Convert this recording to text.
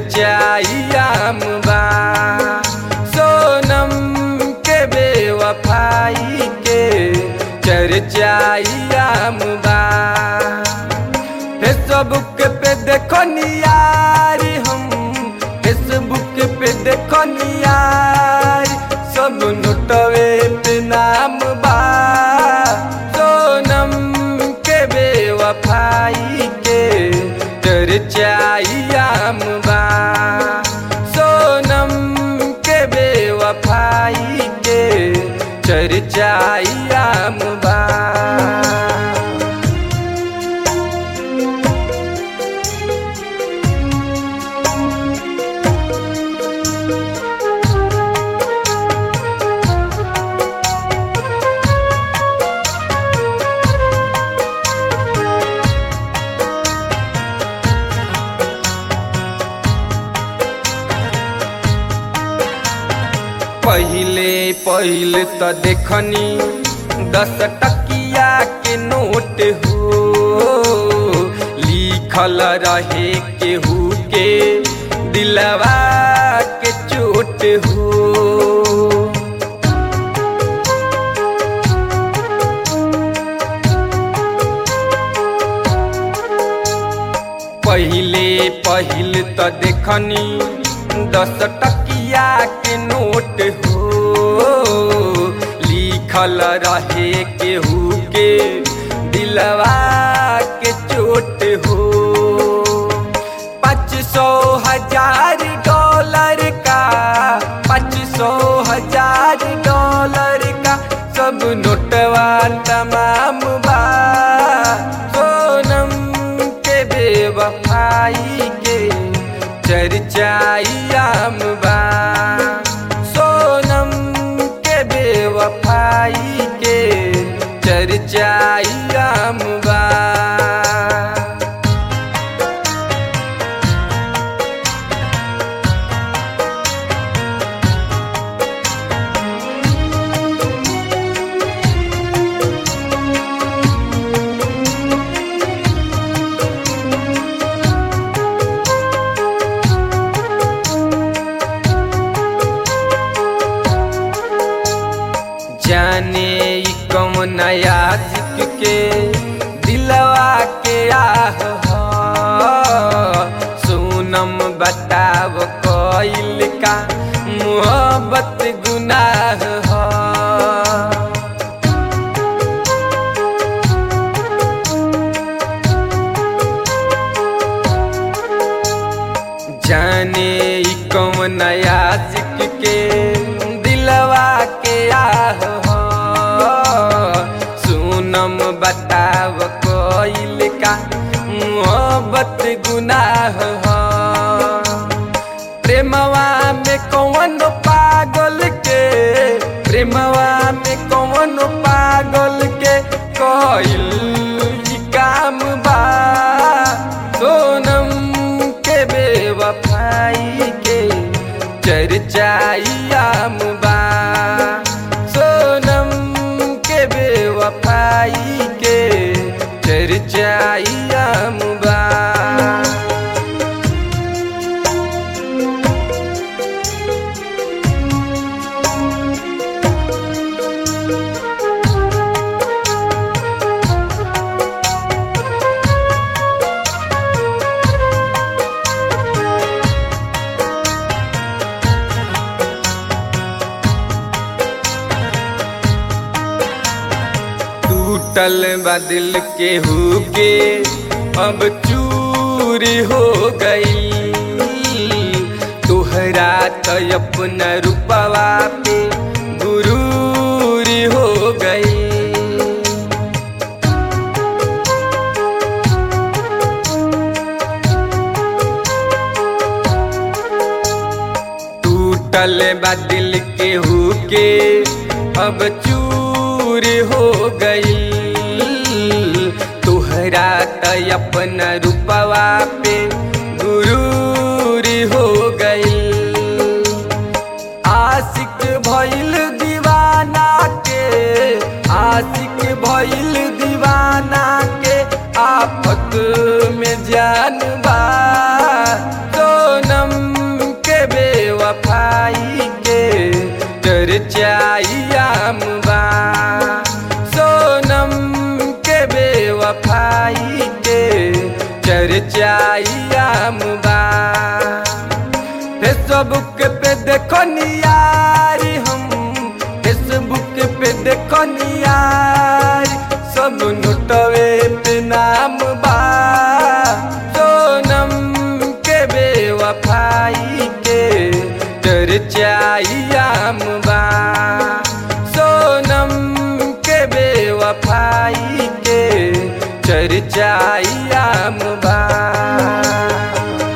चर्चाइयाम बा सोनम के बेवफाई के चर्चाइयाम बा फेसबुक पे देखो नियारी हम फेसबुक पे देखो नियारी सब नोटवे पे नाम बा सोनम के बेवफाई के चर्चाइयाम बा सोनम के बेवफाई के चर्चाइयाम बा पहिले पहिले त देखनी दस टकिया के नोट हो लिखल रहे केहू के दिलवा के चोट हो पहिले पहिले त देखनी दस टकिया के नोट हो लिखल रहे केहू के दिलवा के चोट हो पाँच सौ हजार डॉलर का पाँच सौ हजार डॉलर का सब नोटवा तमाम बा सोनम के बेवफाई के चर्चाइयाम बा सोनम के बेवफाई के चर्चाइयाम बा जाने ई कौन नया जिक के दिलवा के आह ह। सोनम बताव कइल का मोहब्बत गुनाह ह जाने ई कौन नया जिक के दिलवा के आह ह। सोनम बताव कइल का मोहब्बत गुनाह ह प्रेमवा में कौन पागल के प्रेमवा में कौन पागल के कइल ई काम बा सोनम के बेवफाई के चर्चाइयाम बा सोनम के बेवफाई के चर्चाइयाम बा टूटल बदिल के हुके अब चूरी हो गई तोहरा तो अपना रूपवा पे गुरूरी हो गई टूटल बदिल के हुके अब चूर हो गई तोहरा त अपना रूपवा पे गुरूर हो गई आशिक भइल दीवाना के आशिक भइल दीवाना के आफत में जान बा सोनम कनियार सब नोटवे पे नाम बा सोनम के बेवफाई के चर्चाइयाम बा सोनम के बेवफाई के चर्चाई